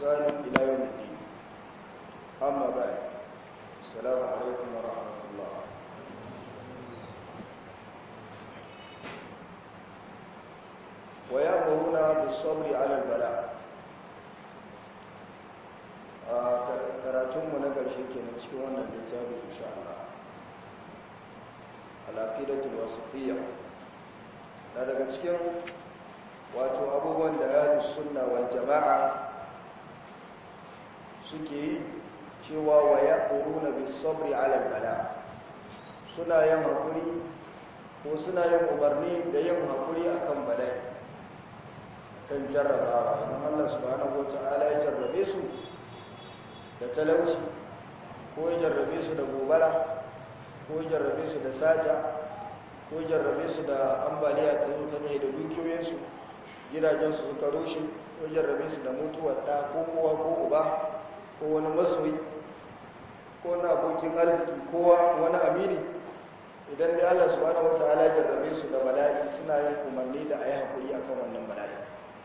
بإحسان إلى يوم الدين أما بعد السلام عليكم ورحمة الله ويأمرون بالصبر على البلاء karatunmu na ƙarshe ke na cikin wannan littafi insha Allah al-aqidatul wasifiyya na daga cikin wato abubuwan da ahlus sunna wal jama'a suke yi cewa wa yaquluna bis sabri ala al-bala suna yin hakuri ko suna yin umarni da yin hakuri akan bala'i kan jarrabawa idan Allah subhanahu wata'ala ya jarrabe su da talauci ko ya jarrabe su da gobara ko ya jarrabe su da sata ko ya jarrabe su da ambaliya ta zo ta ne da dukiyoyinsu gidajensu suka rushe ko ya jarrabe su da mutuwar ɗa ko kowa ko uba ko wani masoyi ko na abokin arziki kowa wani amini idan dai Allah subhanahu wata'ala ya jarrabe su da bala'i suna yin umarni da a yi haƙuri akan wannan bala'i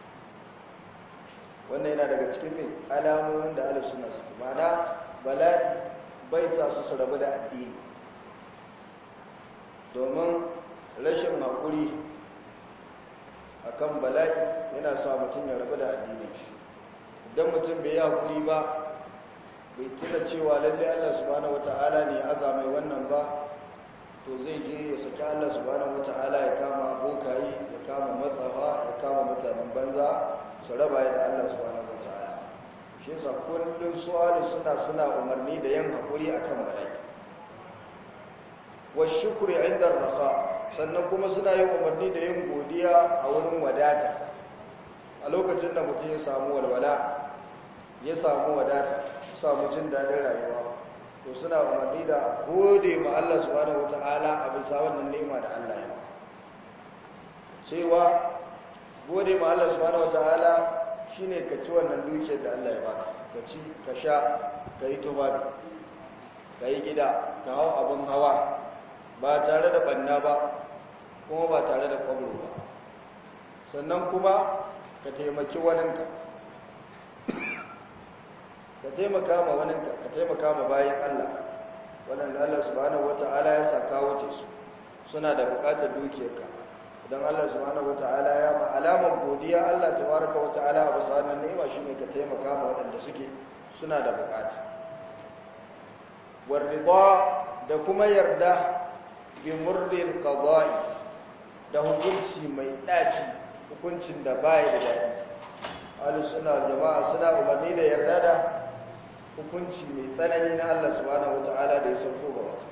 wannan yana daga cikin mai alamomin da ala suna su mana bala'i bai sa su su rabu da addini domin rashin haƙuri a kan bala'i yana sa mutum ya rabu da addini shi idan mutum bai yi haƙuri ba bai tuna cewa lalle allah subhanahu wata'ala ne ya aza mai wannan ba to zai je ya saki allah subhanahu wata'ala ya kama abokayi ya kama matsafa ya kama mutanen banza su raba da Allah subhanahu wataala shi yasa kullum su'alu suna suna umarni da yin hakuri akan bala'i wa shukri inda rafa sannan kuma suna yin umarni da yin godiya a wurin wadata a lokacin da mutum ya samu walwala ya samu wadata samu jin daɗin rayuwa to suna umarni da gode ma Allah subhanahu wataala a bisa wannan ni'ima da Allah ya cewa gode ma Allah subhanahu wataala shine ka ci wannan dukiyar da Allah ya baka ka ci ka sha ka yi tufafi ka yi gida ka hau abin hawa ba tare da banna ba kuma ba tare da kwallo ba sannan kuma ka taimaki waninka ka taimaka ma waninka ka taimaka ma bayan Allah waɗanda Allah subhanahu wataala ya sa kawo ce su suna da buƙatar dukiyarka don Allah subhanahu wata'ala ya ma alamar godiya Allah tabaraka wata'ala a bisa wannan ni'ima shine ka taimaka ma waɗanda suke suna da bukata warida da kuma yarda bi murril qada'i da hukunci mai daci hukuncin da baya da dadi ahlus sunna jama'a suna umarni da yarda da hukunci mai tsanani na Allah subhanahu wata'ala da ya sauko ga wasu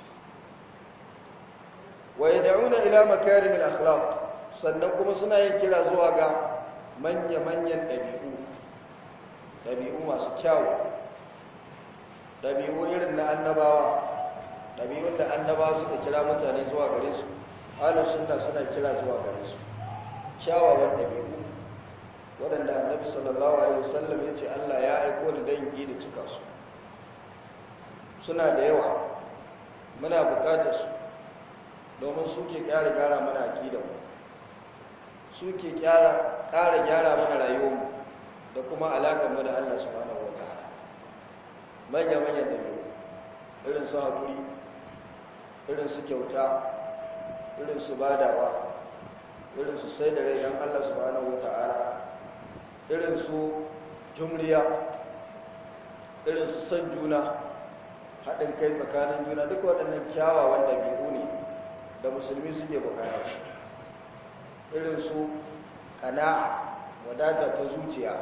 wa yad'una ila makarim al-akhlaq sannan kuma suna yin kira zuwa ga manya-manyan dabi'u dabi'u masu kyawu dabi'u irin na annabawa dabi'un da annabawa suka kira mutane zuwa gare su ahlus sunna suna kira zuwa gare su kyawawan dabi'u waɗanda annabi sallallahu alaihi wasallam ya ce Allah ya aiko da dangi da cika su suna da yawa muna buƙatar su domin suke ƙara gyara mana aƙidanmu suke ƙara gyara mana rayuwarmu da kuma alaƙarmu da Allah subhanahu wa ta'ala manya-manyan da biyu irin su haƙuri irin su kyauta irin su badawa irin su sai da rai don Allah subhanahu wa ta'ala irin su jumriya irin su san juna haɗin kai tsakanin juna duk waɗannan kyawawan ɗabi'u ne da musulmi suke bukata irin su kana'a wadata ta zuciya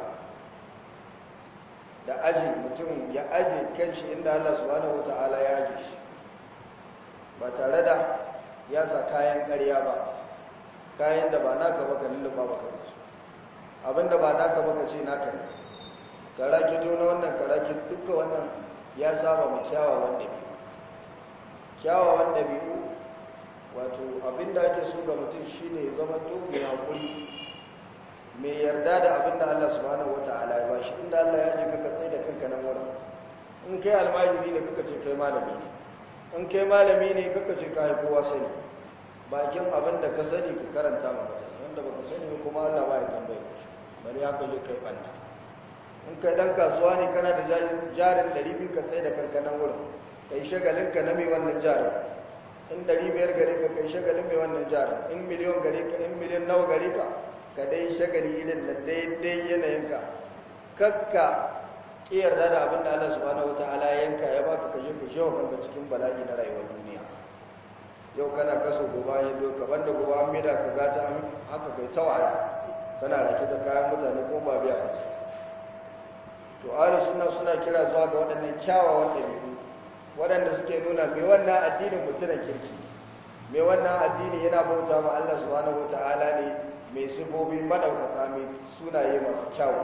da aji mutum ya aji kanshi inda Allah subhanahu wata'ala ya aji shi ba tare da ya sa kayan ƙarya ba kayan da ba naka baka lullufa baka da su abinda ba naka baka ce naka ne karaki to na wannan karaki duka wannan ya saba ma kyawawan ɗabi'u kyawawan ɗabi'u wato abinda ake so ga mutum shine zama to mai hakuri mai yarda da abinda Allah subhanahu wataala ya bashi inda Allah ya ji ka tsaye da kanka nan wurin in kai almajiri ne kaka ce kai malami ne in kai malami ne kaka ce kai kowa sani bakin abinda ka sani ka karanta ma mutane wanda baka sani kuma Allah ba ya tambaye ka bari haka je kai banda in kai dan kasuwa ne kana da jarin 200 ka tsaye da kanka nan wurin kai shagalin ka na mai wannan jarin in 500 gare ka kai shagalin mai wannan jarin in miliyon gare ka in miliyon nawa gare ka ka dai shagali irin da daidai yanayinka kakka yarda da abin da Allah subhanahu wataala ya yanka ya baka ka je ka shewa kanka cikin bala'i na rayuwar duniya yau kana kaso gobe ya doka banda gobe an maida ka gata haka kai tawara kana rake da kayan mutane ko ba biya to ahli sunna suna kira zuwa ga waɗannan kyawawan ɗabi'u waɗanda suke nuna mai wannan addinin mutumin kirki mai wannan addini yana bauta ma Allah subhanahu wataala ne mai sifofi madaukaka mai sunaye masu kyawu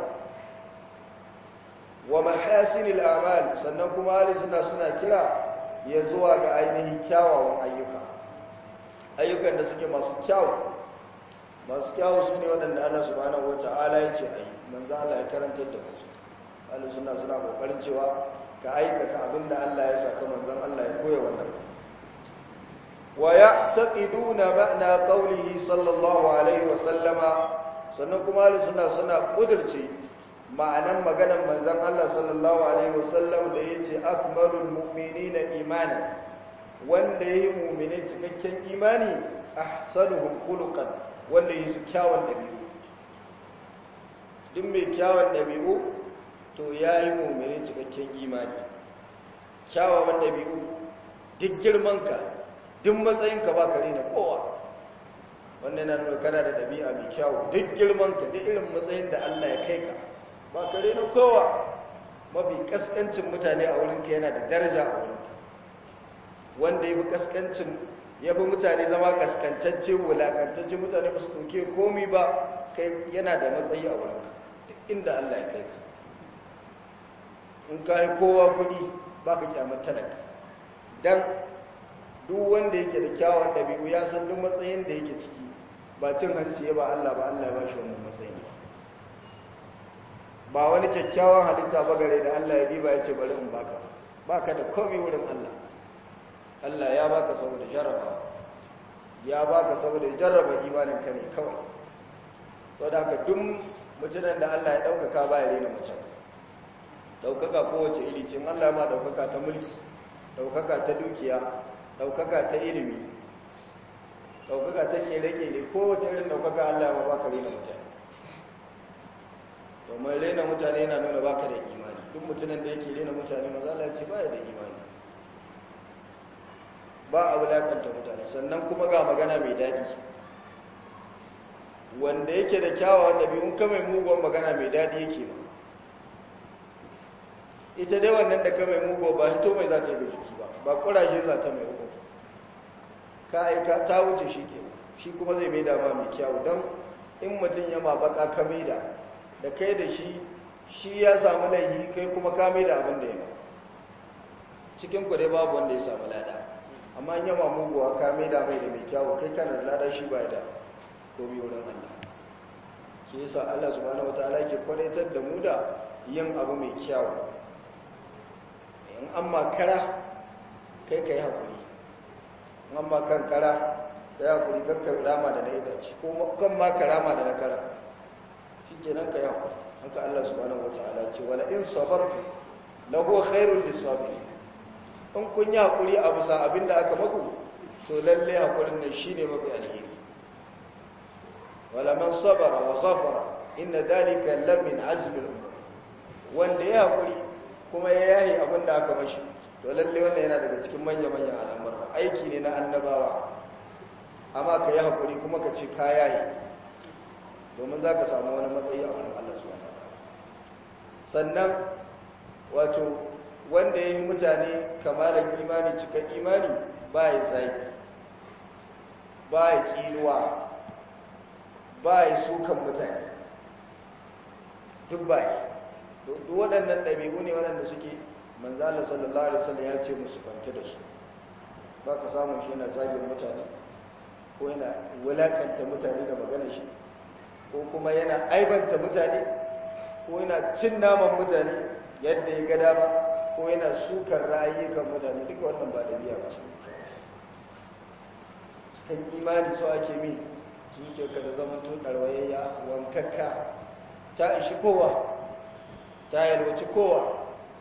wa mahasinil a'mal sannan kuma ahli sunna suna kira ya zuwa ga ainihin kyawawan ayyuka ayyukan da suke masu kyawu masu kyawu su ne waɗanda Allah subhanahu wata'ala ya ce a yi manzo Allah ya karantar da su ahli sunna suna kokarin cewa ka aikata abin da Allah ya saka manzon Allah ya koya wannan wa ya'taqiduna ma'na qawlihi sallallahu alaihi wa sallama sannan kuma ahli sunna suna kudirce ma'anan maganar manzan Allah sallallahu Alaihi wasallam da ya ce akmalul mu'mini na imani wanda ya yi mummini cikakken imani a sanuhun kulukan wanda ya su kyawun ɗabi'u duk mai kyawun ɗabi'u to ya yi mummini cikakken imani kyawawan ɗabi'u duk girmanka duk matsayinka ba kare na kowa wannan na nuna kana da ɗabi'a mai kyawu duk girmanka duk irin matsayin da Allah ya kai ka ba kare na kowa mafi kaskancin mutane a wurinka yana da daraja a wurinka wanda ya fi kaskancin ya fi mutane zama kaskantacce wulakantacce mutane ba su ɗauke komi ba kai yana da matsayi a wurinka duk inda Allah ya kai ka in ka yi kowa kuɗi ba ka kyamar talaka don duk wanda yake da kyawun ɗabi'u ya san duk matsayin da yake ciki ba cin hanci ya ba Allah ba Allah ya ba shi wannan matsayin ba wani kyakkyawan halitta ba gare da Allah ya diba ya ce bari in baka baka da komai wurin Allah Allah ya baka saboda jarraba ya baka saboda jarraba imanin ka ne kawai to da haka duk mutumin da Allah ya daukaka ba ya rena mutum daukaka kowace iri ce Allah ma daukaka ta mulki daukaka ta dukiya daukaka ta ilimi daukaka ta kere-kere kowace irin daukaka Allah ma baka rena mutum domin rena mutane yana nuna baka da imani duk mutumin da yake rena mutane mazala ce ba da imani ba a wulakanta mutane sannan kuma ga magana mai daɗi wanda yake da kyawawan ɗabi'un ka mai muguwan magana mai daɗi yake ba ita dai wannan da ka mai muguwa ba hito mai za ta yi da jiki ba ba ƙuraje za ta mai uku ka aika ta wuce shi ke shi kuma zai mai dama mai kyawu don in mutum ya ma baka ka mai da da kai da shi shi ya samu laihi kai kuma ka mai da abin da ya ba cikin ku dai babu wanda ya samu lada amma in yama muguwa ka mai da mai da mai kyawu kai kana da lada shi ba da komi wurin Allah shi yasa Allah subhanahu wataala ke kwadaitar da mu da yin abu mai kyawu in an makara kai ka yi haƙuri in an makan kara ka yi haƙuri kakkar rama da na itace ko kan ma rama da na kara shi ke nan ka yi haƙuri haka Allah subhanahu wataala ce wala in sabartu lahu khairul lisabirin in kun yi haƙuri a bisa abin da aka maku to lalle haƙurin nan shi ne mafi alheri wala man sabara wa ghafara inna dalika lamin azmin umur wanda ya haƙuri kuma ya yahi abin da aka mashi to lalle wannan yana daga cikin manya-manyan al'amura aiki ne na annabawa amma ka yi haƙuri kuma ka ce ka yahi domin za ka samu wani matsayi a wani Allah subhanahu sannan wato wanda ya yi mutane kamalar imani cikin imani ba ya zaki ba ya kinuwa ba ya sukan mutane duk ba ya duk waɗannan ɗabi'u ne waɗanda suke manzala sallallahu alaihi wasallam ya ce musu kwanta da su ba ka samun shi yana zagin mutane ko yana wulakanta mutane da magana shi ko kuma yana aibanta mutane ko yana cin naman mutane yadda ya ga dama ko yana sukar ra'ayyukan mutane duka wannan ba dabi'a ba ce cikin imani so ake mi zuciyarka da zaman tun ɗarwayayya wankakka ta ishi kowa ta yalwaci kowa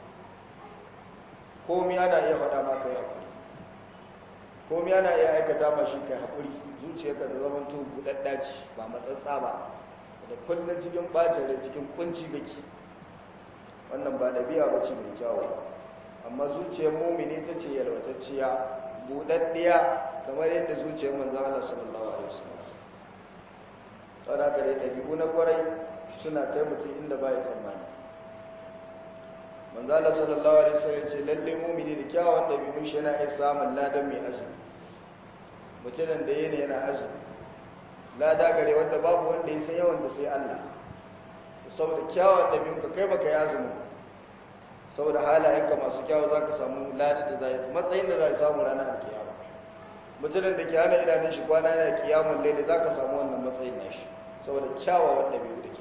komi ana iya faɗa maka ya haƙuri komi ana iya aikata ma shi kai haƙuri zuciyarka da zaman to buɗaɗɗa ce ba matsatsa ba da kullum cikin ɓacin da cikin kunci gaki wannan ba ɗabi'a ba ce mai kyawu amma zuciyar mumini ta ce yalwatacciya buɗaɗɗiya kamar yadda zuciyar manzan Allah sallallahu alaihi wasallam saboda haka dai ɗabi'u na kwarai suna kai mutum inda ba ya tsammani manzan Allah sallallahu alaihi wasallam ce lalle mumini da kyawun ɗabi'un shi yana iya samun ladan mai azumi mutumin da yana yana azumi lada gare wanda babu wanda ya san yawan da sai Allah saboda kyawun ɗabi'un ka kai baka yi azumi saboda halayenka masu kyawu za ka samu lada da zai matsayin da za ka samu ranar kiyama mutumin da ke hana idanun shi kwana yana kiyamun laili za ka samu wannan matsayin nashi saboda kyawawan ɗabi'u da ke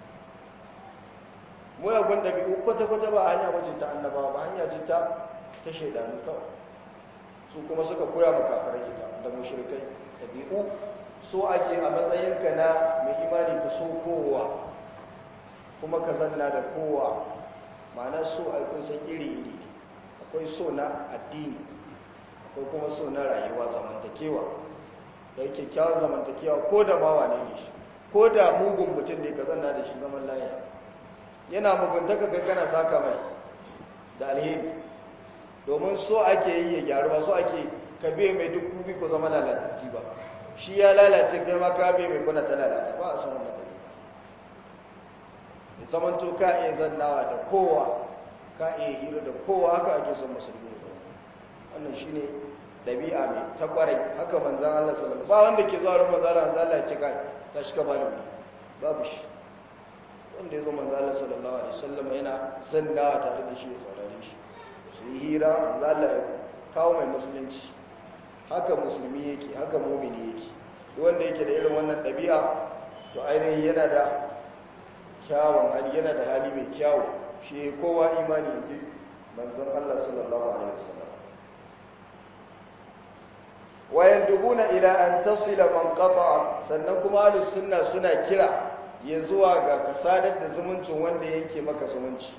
muyagun ɗabi'u kwata-kwata ba hanya wace ta annabawa ba hanya ce ta ta shaidanu kawai su kuma suka koya ma kafirai ita da mushrikai ɗabi'u so ake a matsayinka na mai imani ka so kowa kuma ka zanna da kowa ma'ana so a kusan iri-iri akwai so na addini akwai kuma so na rayuwa zamantakewa da yake kyawun zamantakewa ko da mawa ne ne shi ko da mugun mutum ne ka zanna da shi zaman layi yana muguntaka gana saka mai da alheri domin so ake yi ya gyaru ba so ake ka biye mai duk kubi ko zama lalatattu ba shi ya lalace kai ma ka biye mai kuna ta lalata ba a san wannan tafi da zaman to ka iya zannawa da kowa ka iya hira da kowa haka ake son musulmi ne wannan shine dabi'a mai ta kwarai haka manzon Allah sallallahu alaihi wasallam ba wanda ke zuwa ran manzon Allah manzon Allah ya ce kai ta shi ka bani babu shi wanda ya zo manzon Allah sallallahu alaihi wasallam yana zannawa tare da shi ya saurare shi su yi hira manzon Allah ya kawo mai musulunci haka musulmi yake haka mumini yake wanda yake da irin wannan ɗabi'a to ainihin yana da kyawun hali yana da hali mai kyawu shi kowa imani yake manzon Allah sallallahu alaihi wasallam wayan dubuna ila an tasila man qata'a sannan kuma ahlus sunna suna kira ya zuwa ga kasadar da zumuncin wanda yake maka zumunci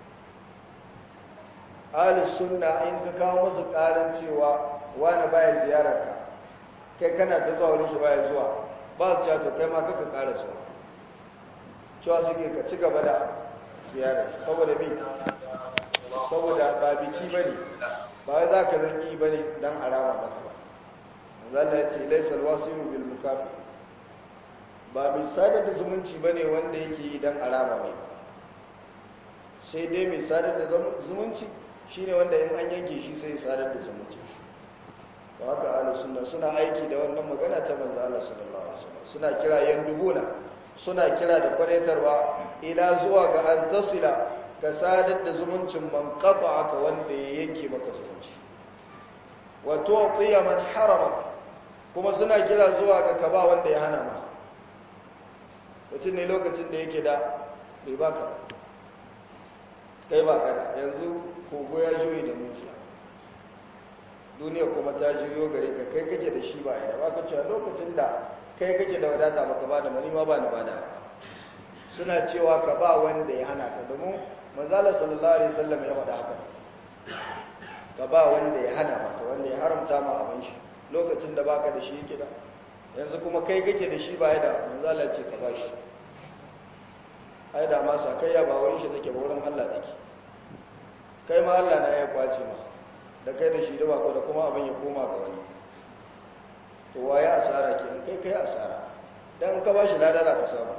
ahlus sunna in ka kawo musu karan cewa wani baya ziyarar ka kai kana ta zuwa wurin shi baya zuwa ba su cewa to kai ma kaka kara zuwa cewa suke ka ci gaba da ziyarar saboda bi saboda ba biki bane ba wai za ka zan yi bane dan arama ba ba zalla ya ce laisa alwasiru bil mukafi ba mai sadar da zumunci bane wanda yake yi dan arama mai sai dai mai sadar da zumunci shine wanda in an yanke shi sai sadar da zumunci ba haka ahlus sunna suna aiki da wannan magana ta manzo Allah sallallahu alaihi wasallam suna kira yan dubuna suna kira da kwadaitarwa ila zuwa ga an tasila ka sadar da zumuncin man aka wanda ya yanke maka zumunci wa tu'tiya man harama kuma suna kira zuwa ga kaba wanda ya hana ma mutum ne lokacin da yake da bai baka kai ba kada yanzu kogo ya juyi da mujiya duniya kuma ta juyo gare ka kai kake da shi ba ya ba ka cewa lokacin da kai kake da wadata baka ba da mani ma ba ni ba da suna cewa ka ba wanda ya hana ka domin manzala sallallahu alaihi wasallam ya faɗa haka ka ba wanda ya hana maka wanda ya haramta ma abin shi lokacin da baka da shi yake da yanzu kuma kai kake da shi ba ya da manzala ce ka ba shi ai da ma sakayya ba wurin shi take ba wurin Allah take kai ma Allah na ya kwace ma da kai da shi da bako da kuma abin ya koma ga wani to waye asara ke kai kai asara dan ka ba shi lada za ka samu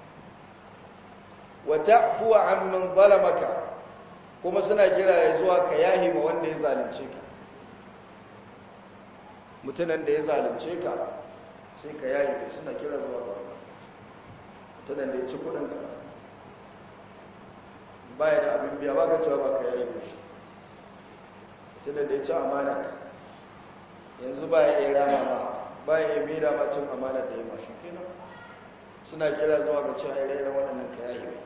wa ta'fu amman zalamaka kuma suna kira ya zuwa ka yahi ma wanda ya zalunce ka mutunan da ya zalunce ka sai ka yayi da suna kira zuwa ga mutunan da ya ci kudin ka baya da abin biya ba ka cewa ba ka yayi da shi mutunan da ya ci amana yanzu ba ya iya rama ma ba ya iya mera ma cin amana da ya mashi kenan suna kira zuwa ga cewa ire-iren waɗannan ka yayi mai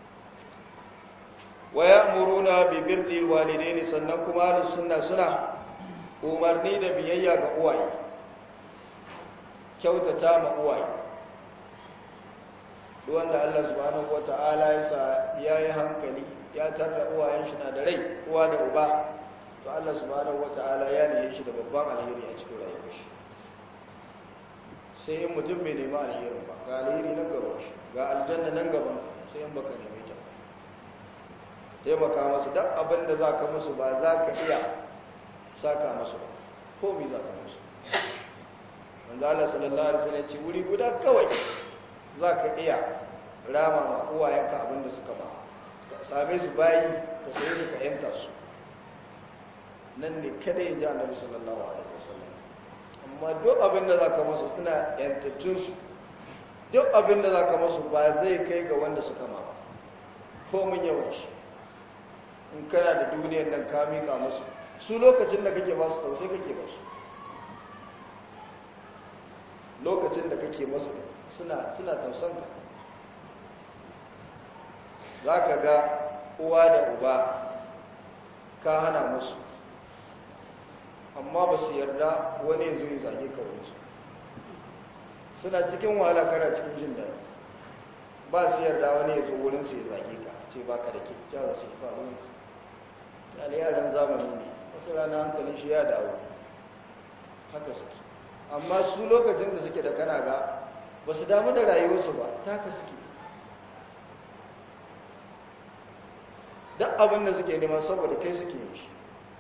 wa ya'muruna bi birri walidaini sannan kuma ahlus sunna suna umarni da biyayya ga uwaye kyautata ma uwaye duk wanda Allah subhanahu wata'ala ya sa ya yi hankali ya tarda uwayen shi na da rai uwa da uba to Allah subhanahu wata'ala ya ne shi da babban alheri a cikin rayuwar shi sai in mutum bai nemi alherin ba ga alheri nan gaban shi ga aljanna nan gaban sai in baka nemi ta taimaka masu duk abin da za ka musu ba za ka iya saka musu ba ko mi za ka musu wanda Allah sallallahu alaihi wasallam ce wuri guda kawai za ka iya rama ma uwayenka abin da suka ba ka same su bayi ka sai su ka yanta su nan ne kada ya ji annabi sallallahu alaihi wasallam amma duk abin da za ka musu suna yantattun su duk abin da za ka musu ba zai kai ga wanda suka ma ba ko mun yawan shi in kana da duniyar nan ka miƙa musu su lokacin da kake ba su tausai kake ba su lokacin da kake masu suna suna tausan ka za ka ga uwa da uba ka hana musu amma ba su yarda wani ya zo ya zage ka wani su suna cikin wahala kana cikin jin daɗi ba su yarda wani ya zo wurin su ya zage ka ce ba ka da ke ja za su yi ba wani yana yaran zamani ne wata rana hankalin shi ya dawo haka suke amma su lokacin da suke da kana ga ba su damu da rayuwarsu ba taka suke duk abin da suke nema saboda kai suke yi shi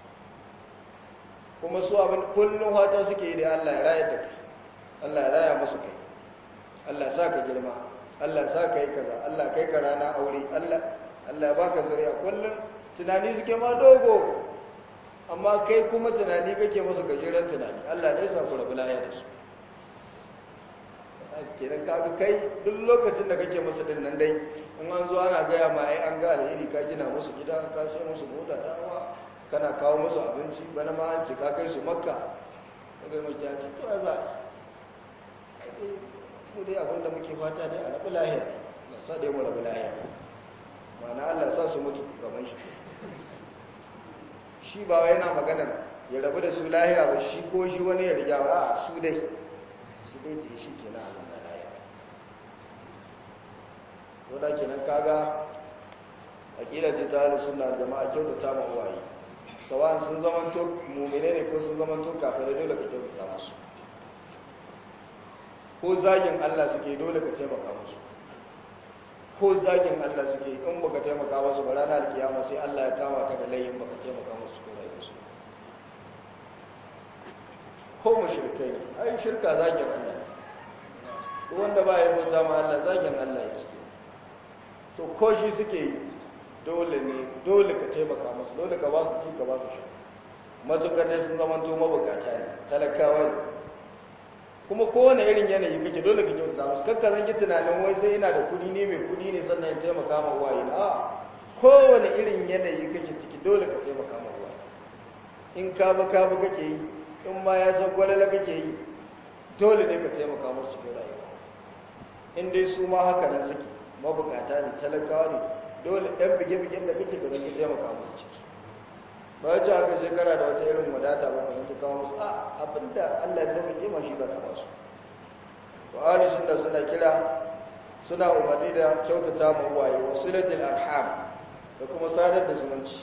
kuma su abin kullum hata suke yi da Allah ya raya da kai Allah ya raya musu kai Allah ya sa ka girma Allah ya sa ka yi kaza Allah kai ka rana aure Allah Allah ya baka zuriya kullum tunani suke ma dogo amma kai kuma tunani kake musu gajeren tunani Allah ne sa ku rabu lafiya da su kenan kaga kai duk lokacin da kake musu din nan dai in an zo ana gaya ma ai an ga alheri ka gina musu gida ka sai musu mota ta hawa kana kawo musu abinci bana ma an ce ka kai su makka kaga mu ya ce to za ai dai mu dai abin da muke fata dai a rabu lafiya Allah sa dai mu rabu lafiya ma'ana Allah sa su mutu gaban shi shi ba wai yana magana ya rabu da su lahiya ba shi ko shi wani ya riga ba a su dai su dai da shi kenan a zama lahiya wadda kenan kaga akila ce ta halu suna jama'a kyautata ma uwaye sawan sun zamanto mumine ne ko sun zamanto kafin da dole ka kyautata musu ko zagin Allah suke dole ka taimaka musu ko zagin Allah suke in baka taimaka musu ba ranar kiyama sai Allah ya kama ka da layin baka taimaka musu cikin rayuwarsu ko mushrikai ne ai shirka zagin Allah ne wanda ba ya bauta ma Allah zagin Allah ya suke to ko shi suke yi dole ne dole ka taimaka musu dole ka ba su ci ka ba su sha matukar ne sun zama to mabukata ne talakawa ne kuma kowane irin yanayi kake dole ka kyauta musu kakka zan yi tunanin wai sai ina da kudi ne mai kudi ne sannan ya taimaka ma waye na kowane irin yanayi kake ciki dole ka taimaka ma waye in ka ba ka ba kake yi in ma ya san gwalala kake yi dole ne ka taimaka musu cikin rayuwa in dai su ma haka nan suke mabukata ne talakawa ne dole ɗan bige-bigen da kake da zan taimaka musu ciki ba ya ce haka shekara da wata irin wadata ba ka zanta kawo musu a abinda Allah ya sauka kima shi za ka ba su wa ahli sunna suna kira suna umarni da kyautata ma uwaye wa silatul arham da kuma sadar da zumunci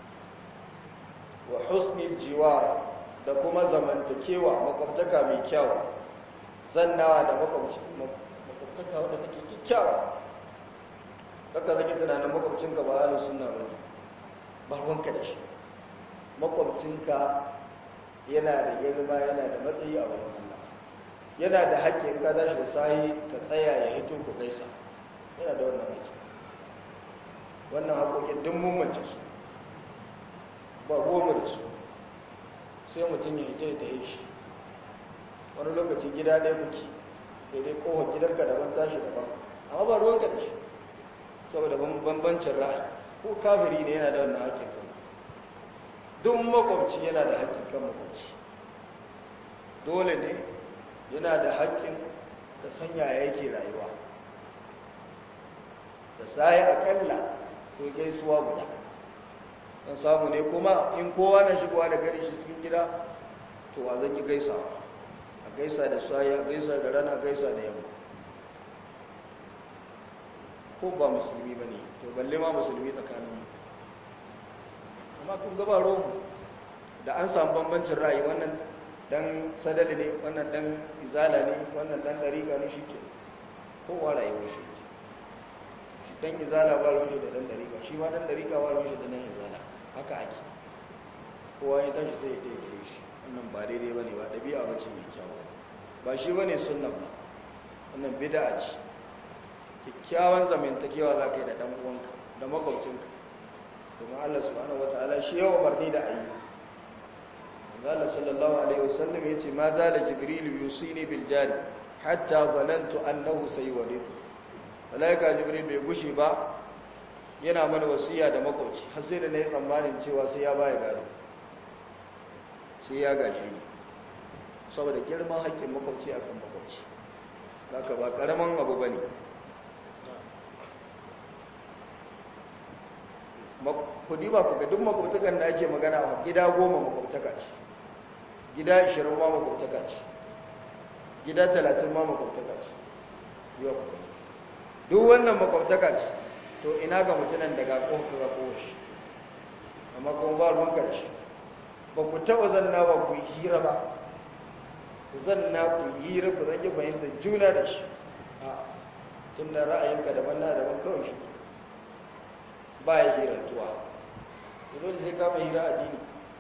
wa husnil jiwar da kuma zamantakewa makwabtaka mai kyau zannawa da makwabci makwabtaka wadda take kyakkyawa kaka zaki tunanin makwabcinka ba ahli sunna ba ba ruwanka da shi makwabcinka yana da girma yana da matsayi a wurin Allah yana da haƙƙi in ka tashi da sahi ka tsaya ya hito ku gaisa yana da wannan haƙƙi wannan haƙoƙin duk mun mace su ba goma da su sai mutum ya hito ya tahe shi wani lokaci gida ɗaya kuke daidai kowar gidanka daban tashi daban amma ba ruwanka da shi saboda bambancin ra'ayi ko kafiri ne yana da wannan haƙƙin kan duk makwabci yana da haƙƙin kan makwabci dole ne yana da haƙƙin da sanya yake rayuwa da sai akalla ko gaisuwa guda dan samu ne kuma in kowa na shigowa da gari shi cikin gida to wa zan yi gaisa a gaisa da sai a gaisa da rana gaisa da yamma ko ba musulmi ba ne to balle ma musulmi tsakanin amma kun gaba romu da an samu bambancin ra'ayi wannan dan sadali ne wannan dan izala ne wannan dan dariƙa ne shike kowa rayuwar shi shi dan izala ba ruwan shi da dan dariƙa shi ma dan dariƙa ba ruwan shi da dan izala haka ake kowa ya tashi sai ya daidai shi wannan ba daidai bane ba ɗabi'a ba ce mai kyau ba shi bane sunna ba wannan bid'a ce kyakkyawan zamantakewa za ka yi da ɗan uwanka da makwabcinka domin Allah subhanahu wata'ala shi yawa barni da ayi Allah sallallahu alaihi wasallam yace ma zala jibril yusini bil jari hatta zanantu annahu sayurithu malaika jibril bai gushi ba yana mana wasiya da makwabci har sai da nayi tsammanin cewa sai ya baya gado sai ya gaji ni saboda girman haƙƙin makwabci akan makwabci haka ba karaman abu bane kudi ba ku ga duk makwabtakan da ake magana a gida goma makwabtaka ce gida ishirin ma makwabtaka ce gida talatin ma makwabtaka ce yau duk wannan makwabtaka ce to ina ga mutunan daga ƙofa ga ƙoshi amma kuma ba ruwan karshe ba ku taɓa zanna ba ku hira ba ku zanna ku hira ku zaki fahimtar juna da shi a tun da ra'ayinka daban na daban kawai shi ba ya hirantuwa dole sai kama hira addini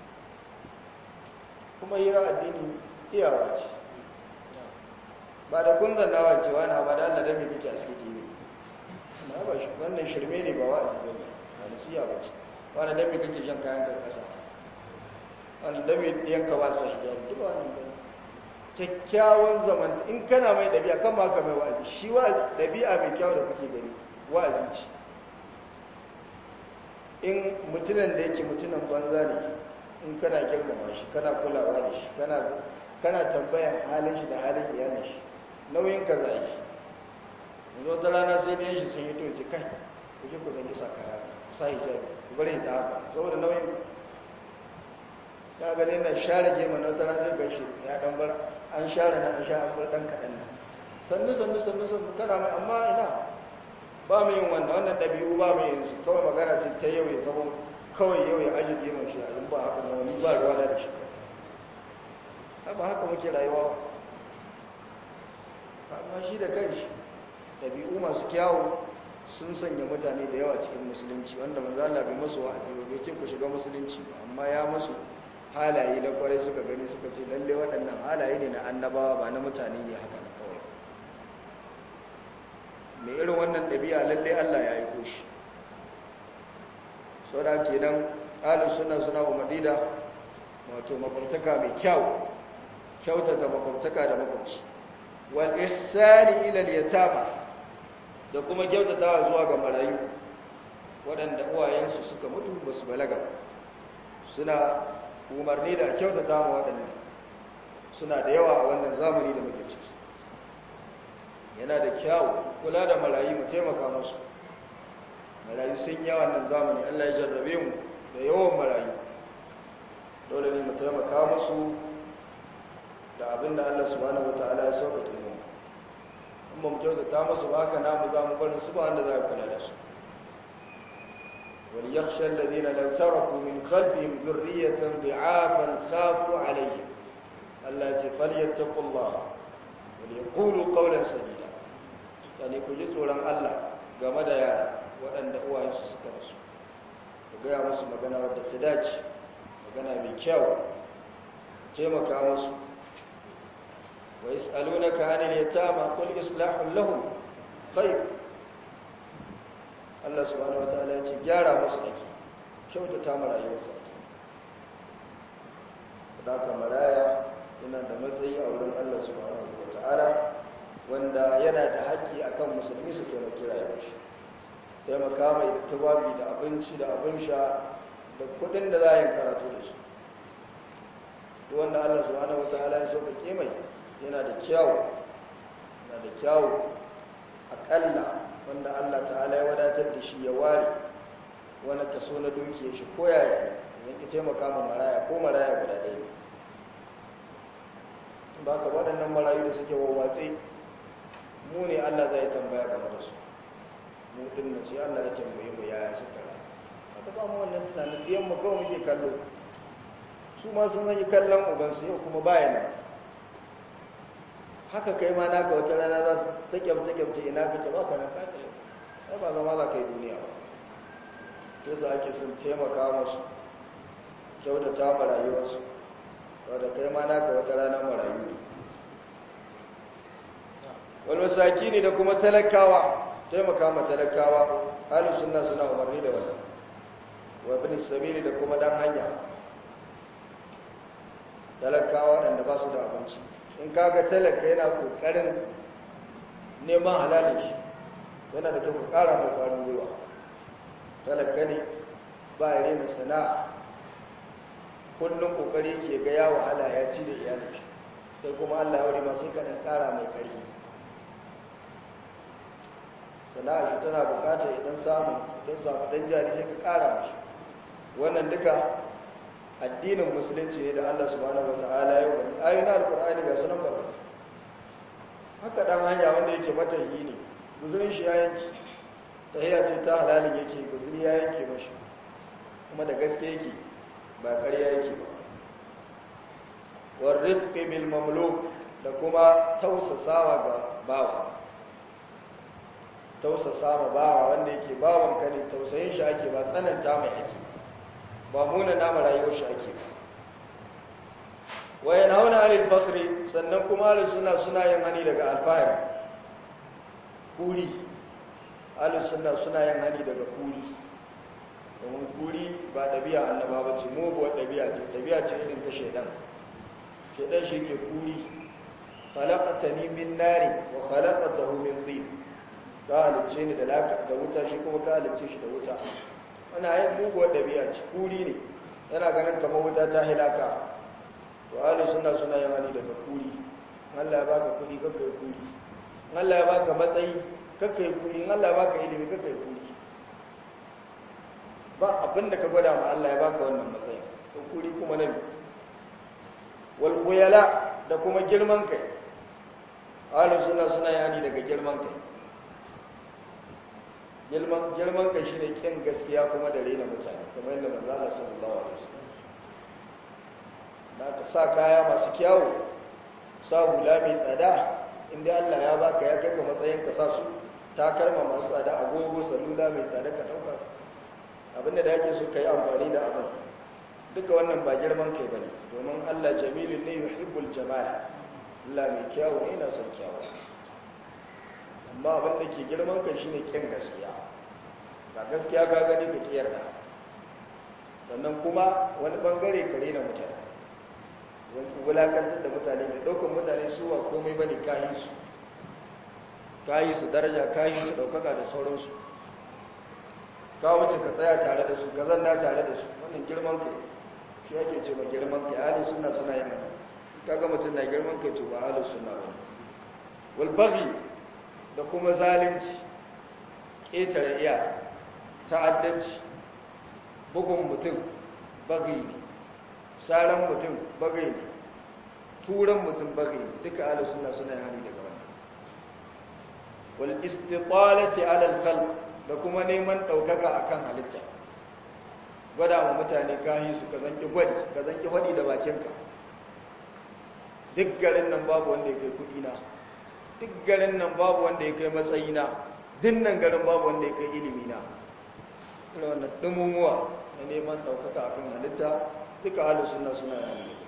kuma hira addini iyawa ce ba da kun zannawa cewa na ba da Allah dame kike a cikin dini na ba shi wannan shirme ne ba wa'azi ba ne ba nasiya ba ce wani dame kake shan kayan karkasa wani dame yanka ba sa shiga duk ba wannan bane kyakkyawan zaman in kana mai ɗabi'a kan ba ka mai wa'azi shi wa ɗabi'a mai kyau da kuke gani wa'azi ce in mutunan da yake mutunan banza ne in kana girmama shi kana kulawa da shi kana kana tambayan halin shi da halin iyalin shi nauyin ka zai shi yanzu wata rana sai da shi sun yi to ji kai ku je ku zangi sa kaya sa hijabi ku bari ta haka saboda nauyin ya ga ne na share gema na wata rana ga shi ya dan bar an share na an sha an bar dan kaɗan nan sannu sannu sannu sannu kana mai amma ina ba mu yin wannan wannan ɗabi'u ba mu yin su kawai magana ce ta yau ya zama kawai yau ya aji gemun shi in ba haka na wani ba ruwa da shi ba haka muke rayuwa amma shi da kanshi ɗabi'u masu kyawu sun sanya mutane da yawa cikin musulunci wanda manzo Allah bai musu wa'azi ba bai ce ku shiga musulunci ba amma ya musu halaye da kwarai suka gani suka ce lalle waɗannan halaye ne na annabawa ba na mutane ne haka na kawai mai irin wannan ɗabi'a lalle Allah ya yi koshi sau da ke nan ƙalin suna suna umarni da wato makwabtaka mai kyau kyautata makwabtaka da makwabci wal ihsani ila yatama da kuma kyautatawa zuwa ga marayu waɗanda uwayensu suka mutu ba su balaga suna umarni da kyautata ma waɗannan suna da yawa a wannan zamani da muke ciki yana da kyawu kula da marayu mu taimaka musu marayu sun yawan nan zamani Allah ya jarrabe mu da yawan marayu dole ne mu taimaka musu da abinda Allah subhanahu wataala ya sauƙaƙe mu in ba mu kyautata musu ba haka namu za mu barin su ba wanda za kula da su وليخشى الذين لو تركوا من خلفهم ذرية ضعافا خافوا عليهم التي فليتقوا الله وليقولوا قولا سديدا يعني كجي tsoron Allah game da yara waɗanda uwayensu suka rasu ku gaya musu magana wadda ta dace magana mai kyau taimaka musu wa yas'alunaka 'anil yatama qul islahun lahum khair Allah subhanahu wataala ya ce gyara musu ake kyautata mu rayuwarsa da ka maraya yana da matsayi a wurin Allah subhanahu wataala wanda yana da haƙƙi akan musulmi su taimaki rayuwar shi taimaka mai tubabi da abinci da abin sha da kuɗin da za a yi karatu da su duk wanda Allah subhanahu wataala ya sauƙaƙe mai yana da kyawu yana da kyawu aƙalla wanda Allah ta'ala ya wadatar da shi ya ware wani kaso na dukiyar shi ko yaya zan ki taimaka ma maraya ko maraya guda ɗaya ne ba ka waɗannan marayu da suke wawwatse mu ne Allah zai tambaya game da su mu din nan sai Allah ya tambaye mu yaya suka rayu aka ba mu wannan tunanin biyan mu kawai muke kallo su ma sun yi kallon uban su yau kuma baya nan haka kai ma naka wata rana za su ta kyamce kyamce ina kake ba ka nan ka ai ba zama za ka yi duniya ba sai za ake sun taimaka musu kyautata ma rayuwarsu wadda kai ma naka wata rana marayu wani masaki ne da kuma talakawa taimaka ma talakawa halin suna suna umarni da wannan wa bin sabili da kuma dan hanya talakawa waɗanda ba su da abinci in kaga talaka yana ƙoƙarin neman halalin shi yana da kyau ƙara mai ƙwarin gwiwa talaka ne ba ya rena sana'a kullum ƙoƙari ke ga ya wahala ya ci da iyalin shi sai kuma allah ya wuri masu kaɗan ƙara mai ƙarfi sana'a shi tana bukatar idan samu don samu dan jari sai ka kara mashi wannan duka addinin musulunci ne da Allah subhanahu wataala ya wani ayoyin alkur'ani ga sunan barka haka dan hanya wanda yake matahi ne guzurin shi ya yanki tahiyya ce ta halalin yake guzuri ya yanke mashi kuma da gaske yake ba ƙarya yake ba warrifqi bil mamluk da kuma tausasawa ga bawa tausasa ma bawa wanda yake bawan ka ne tausayin shi ake ba tsananta mai ake ba muna nama rayuwar shi ake wa yanhauna 'anil fakhri sannan kuma ahlus sunna suna yin hani daga alfahari kuri ahlus sunna suna yin hani daga kuri domin kuri ba ɗabi'a annaba ba ce muguwar ɗabi'a ce ɗabi'a ce irin ta shaidan shaidan shi ke kuri khalaqatani min nari wa khalaqatahu min tin ka halicce ni da laka da wuta shi kuma ka halicce shi da wuta ana yin muguwar ɗabi'a ci kuri ne yana ganin kamar wuta ta hilaka to ahalin suna suna yin hani daga kuri Allah ya baka kuri kakka yi kuri Allah ya baka matsayi kakka yi kuri Allah ya baka ilimi kakka yi kuri ba abin da ka gwada ma Allah ya baka wannan matsayi to kuri kuma nabi wal khuyala da kuma girman kai ahalin suna suna yin hani daga girman kai girman kai shi ne kyan gaskiya kuma da rena mutane kamar yadda manzala sallallahu alaihi wasallam da ka sa kaya masu kyawu sa hula mai tsada inda Allah ya baka ya kai ga matsayin ka sa su takalma masu tsada agogo salula mai tsada ka dauka abinda da yake so kai amfani da abin duka wannan ba girman kai bane domin Allah jamilun ne yuhibbul jamal Allah mai kyawu ne yana son kyawu amma abin da ke girman kai shine kin gaskiya ba gaskiya ka gani ka kiyar da sannan kuma wani bangare kare na mutane wani wulakantar da mutane da ɗaukar mutane su wa komai bane kayi su kayi su daraja kayi su ɗaukaka da sauransu ka wuce ka tsaya tare da su ka zanna tare da su wannan girman kai shi ake ce ma girman kai ahli sunna suna yin haka kaga mutum na girman kai to ba ahli sunna ba wal baghi da kuma zalunci ƙetare iya ta'addanci bugun mutum bagai ne saran mutum bagai ne turan mutum bagai ne duka ala suna suna hani daga wannan wal istitalati ala al da kuma neman daukaka akan halitta gwada wa mutane kayi su ka zanki gwadi ka zanki faɗi da bakinka duk garin nan babu wanda ya kai kuɗi na duk garin nan babu wanda ya kai matsayina duk nan garin babu wanda ya kai ilimina ina wannan dumumuwa na neman ɗaukaka a kan halitta duka halin suna suna yana da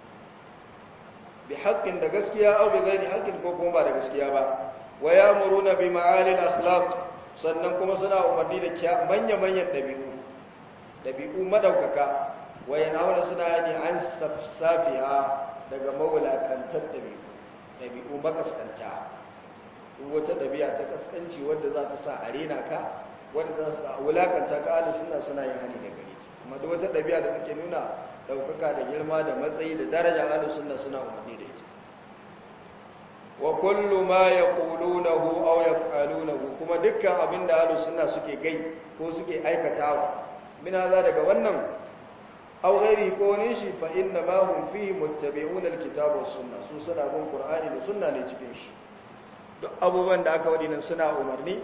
bi haƙƙin da gaskiya au bi gairi haƙƙin ko kuma ba da gaskiya ba wa ya muruna bi ma'alil akhlaq sannan kuma suna umarni da manya-manyan ɗabi'u ɗabi'u madaukaka wa yanhauna suna yani an safsafiha daga mawulakantar ɗabi'u ɗabi'u makaskanta duk wata ɗabi'a ta kaskanci wadda za ta sa a rena ka wadda za ta wulakanta ka ahli suna suna yin hani da gare ta amma duk wata ɗabi'a da take nuna ɗaukaka da girma da matsayi da daraja ahli sunna suna umarni da ita wa kullu ma yaqulunahu aw yaf'alunahu kuma dukkan abin da ahli sunna suke gai ko suke aikatawa min za daga wannan aw ghairi ko ne shi fa inna ma hum fihi muttabi'una alkitaba was sunna su suna bin qur'ani da sunna ne cikin shi duk abubuwan da aka wadi nan suna umarni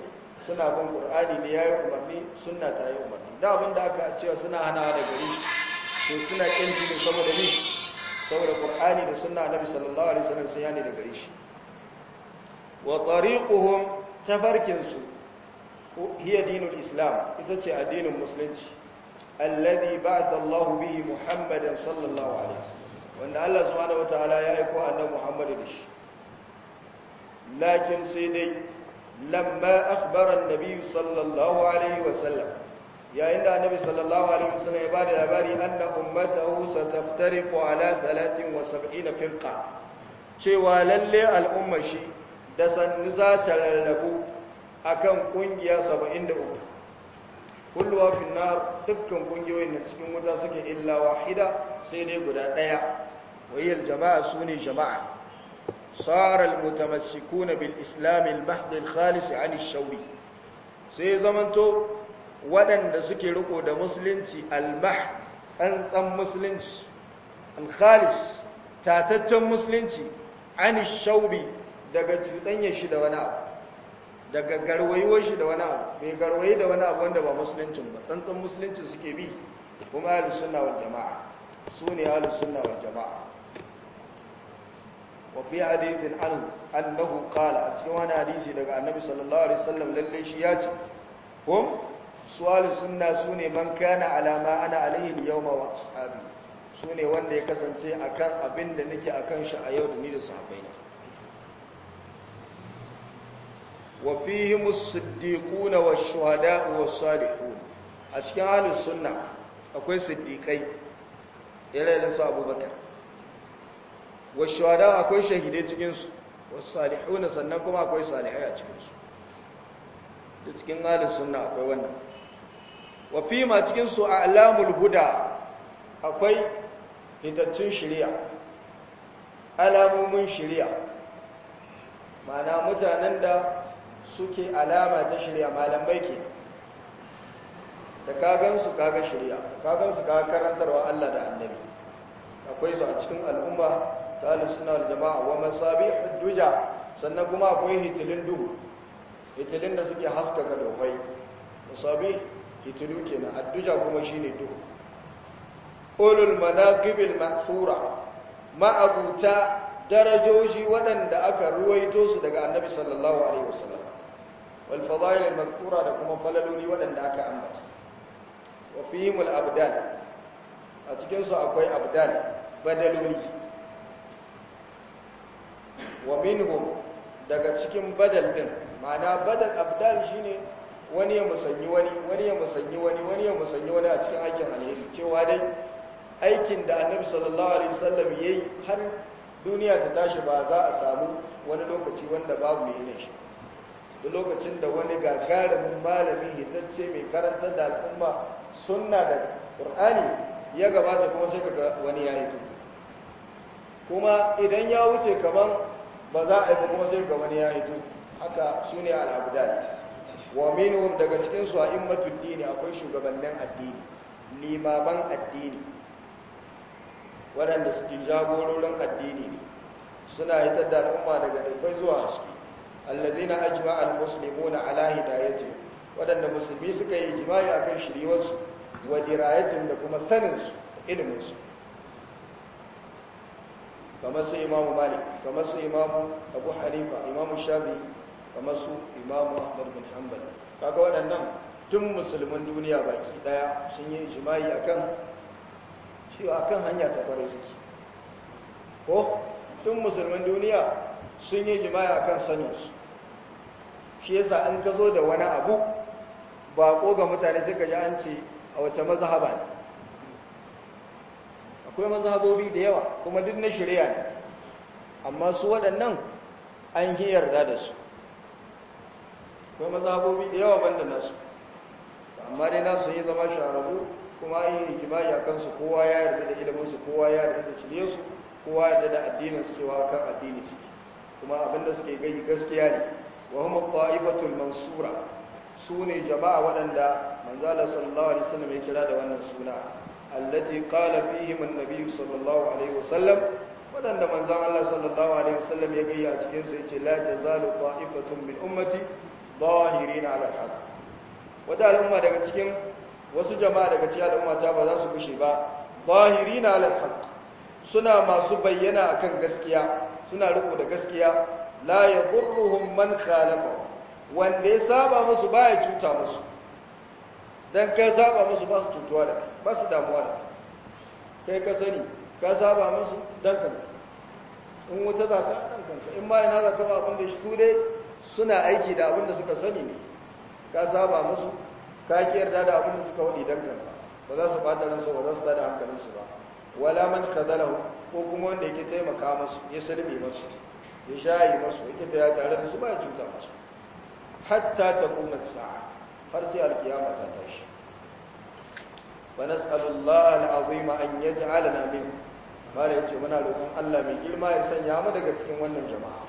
suna bin qur'ani ne yayi umarni sunna ta yi umarni da abin da aka cewa suna hana da gari to suna kinci ne saboda ni saboda qur'ani da sunna annabi sallallahu alaihi wasallam sun yani da gari shi wa tariquhum tafarkin su hiya dinul islam ita ce addinin musulunci alladhi ba'atha Allahu bihi Muhammadan sallallahu alaihi wasallam wanda Allah subhanahu wataala ya aiko annabi Muhammad da shi lakin sai dai lamma akhbara an-nabi sallallahu alaihi wasallam yayin da annabi sallallahu alaihi wasallam ya bada labari anna ummatahu sataftariqu ala 73 firqa cewa lalle al'umma shi da sannu za ta rarrabu akan kungiya 73 kulluwa fi nar dukkan kungiyoyin da cikin wuta suke illa wahida sai dai guda daya wayil jama'a sune jama'a صار المتمسكون بالإسلام المحض الخالص عن الشوري sai zamanto waɗanda suke riko da musulunci almah an tsan musulunci alkhalis tataccen musulunci an shaubi daga cuɗanyar shi da wani abu daga garwayuwar shi da wani abu mai garwayi da wani abu wanda ba musuluncin ba tsantsan musulunci suke bi kuma ahlus sunna wal jama'a su ne ahlus sunna wal jama'a وفي حديث عنه أنه قال أتكوانا حديثي لك النبي صلى الله عليه وسلم لليشيات هم سؤال سنة سوني من كان على ما أنا عليه اليوم وأصحابي سوني وان دي كسنتي أكان أبن نكي أكان شعيو دنيد صحابين وفيهم الصديقون والشهداء والصالحون أتكوان السنة أكوي صديقين إلى لنسى أبو بكر washwada akwai shahidai cikinsu wasu salihuna sannan kuma akwai salihai a cikinsu da cikin halin sunna akwai wannan wafi ma cikinsu a alamul huda akwai hitattun shirya alamomin shirya mana mutanen da suke alama ta shirya malamai ke da kagansu kaga shirya kagansu kaga karantarwa Allah da annabi akwai su a cikin al'umma ta suna da jama'a wa masabi duja sannan kuma akwai hitilin duhu hitilin da suke haskaka dokai masabi hitilu kenan adduja kuma shine duhu ulul manaqibil mahfura ma'abuta darajoji waɗanda aka ruwaito su daga annabi sallallahu alaihi wasallam wal fadail al madhkura da kuma falaloli waɗanda aka ambata wa fihim al abdal a cikin su akwai abdal badaloli wa minhum daga cikin badal din ma'ana badal abdal shine wani ya musanyi wani wani ya musanyi wani wani ya musanyi wani a cikin aikin alheri cewa dai aikin da annabi sallallahu alaihi wasallam yayi har duniya ta tashi ba za a samu wani lokaci wanda babu mai yin shi duk lokacin da wani gagarumin malami hitacce mai karantar da al'umma sunna da qur'ani ya gabata kuma sai kaga wani ya hito kuma idan ya wuce kaman ba za a yi kuma sai ga wani ya hito haka su ne al'abudal wa minhum daga cikin su a'immatud dini akwai shugabannin addini limaman addini waɗanda suke jagororin addini ne suna hitar da al'umma daga dubbai zuwa haske allazina ajma al-muslimuna ala hidayati waɗanda musulmi suka yi jima'i akan shiriwarsu wa dirayatin da kuma sanin su ilimin su kamar su imamu malik kamar su imamu abu hanifa imamu shafi kamar su imamu ahmad bin hanbal kaga waɗannan tun musulman duniya baki daya sun yi jima'i akan cewa akan hanya ta kware suke ko tun musulman duniya sun yi jima'i akan saninsu shi yasa an ka zo da wani abu ba ko ga mutane suka ji an ce a wace mazhaba ne akwai mazhabobi da yawa kuma duk na shari'a ne amma su waɗannan an yi yarda da su akwai mazhabobi da yawa banda nasu amma dai nasu yi zama shahararru kuma an yi hikimai a kansu kowa ya yarda da iliminsu kowa ya yarda da shiryarsu kowa ya yarda da addinin su cewa kan addini su kuma abinda suke gai gaskiya ne wa hum ta'ifatul mansura su ne jama'a waɗanda manzala sallallahu alaihi wasallam ya kira da wannan suna allati qala fihim an-nabiy sallallahu alaihi wasallam waɗanda manzon Allah sallallahu alaihi wasallam ya gayya cikin su yace la tazalu ta'ifatun min ummati zahirin ala al-haq wata al'umma daga cikin wasu jama'a daga cikin al'umma ta ba za su kushe ba zahirin ala al-haq suna masu bayyana akan gaskiya suna riko da gaskiya la yadurruhum man khalafa wanda ya saba musu baya cuta musu dan kai saba musu ba su cutuwa da ba su damuwa da kai ka sani ka saba musu dan kanka in wuta za ka dan kanka in ma ina za ka ba abin da su dai suna aiki da abin da suka sani ne ka saba musu ka ki yarda da abin da suka wadi dan kanka ba za su bata ransu ba za su tada hankalinsu ba wala man kadalahu ko kuma wanda yake taimaka musu ya salme musu ya shayi musu yake ta ya tare da su ba ya cuta musu hatta ta kuma sa'a har sai alkiyama ta tashi wa nas'alullah al'azima an yaj'alana min bare yace muna roƙon Allah mai girma ya sanya mu daga cikin wannan jama'a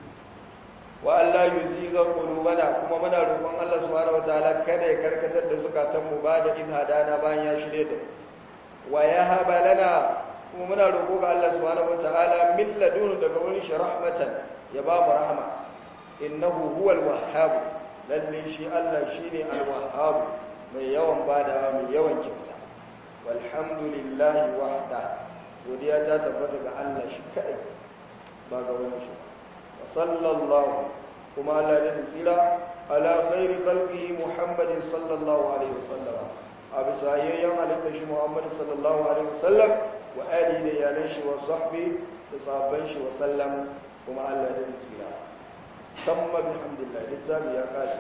wa Allah yuziga qulubana kuma muna roƙon Allah subhanahu wataala kada ya karkatar da zukatan mu ba da hadana bayan ya shirye da wa yahaba lana kuma muna roƙo ga Allah subhanahu wataala min ladunu daga wurin shi rahmatan ya ba mu rahma innahu huwal wahhab lalle shi Allah shine al-wahhab mai yawan bada mai yawan kyauta walhamdulillahi wahda godiya ta tabbata ga Allah shi kadai ba ga wani shi wa sallallahu kuma Allah ya tsira ala khairi khalqihi muhammadin sallallahu alaihi wasallam a bisa yayyan halitta shi muhammad sallallahu alaihi wasallam wa alihi da iyalan shi wa sahbi da sahabban shi wa sallam kuma Allah ya tsira tamma bihamdillah littafi ya kashi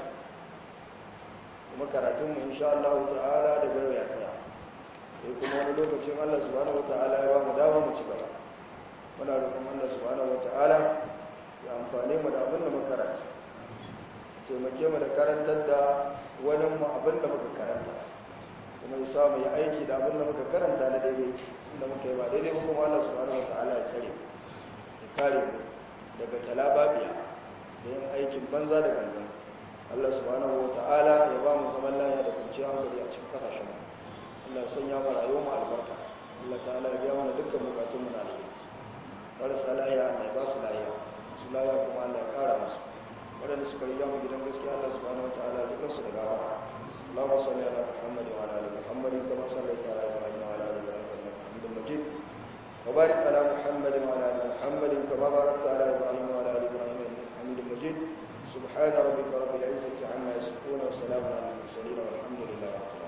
kuma karatunmu insha Allah ta'ala da gaba ya tsaya sai kuma wani lokacin Allah subhanahu wata'ala ya ba mu dawo mu ci gaba muna roƙon Allah subhanahu wata'ala ya amfane mu da abin da muka karanta taimake mu da karantar da wani mu abin da muka karanta kuma ya samu ya aiki da abin da muka karanta na daidai inda muka yi ba daidai ba kuma Allah subhanahu wata'ala ya kare ya kare mu daga talababiya da yin aikin banza da gangan Allah subhanahu wa ta'ala ya ba mu zaman lafiya da kwanciyar hankali a cikin kasashen mu Allah ya sanya mu rayuwar mu albarka Allah ta'ala ya biya mana dukkan bukatun mu na alheri marasa lafiya Allah ya ba su lafiya su lafiya kuma Allah ya kara musu waɗanda suka riga mu gidan gaskiya Allah subhanahu wa ta'ala ya kansu da gawa اللهم صل على محمد وعلى ال محمد كما صليت على ابراهيم وعلى ال ابراهيم انك حميد مجيد وبارك على محمد وعلى ال محمد كما باركت على ابراهيم وعلى ال ابراهيم انك حميد مجيد سبحان ربك رب العزة عما يصفون وسلام على المرسلين والحمد لله رب العالمين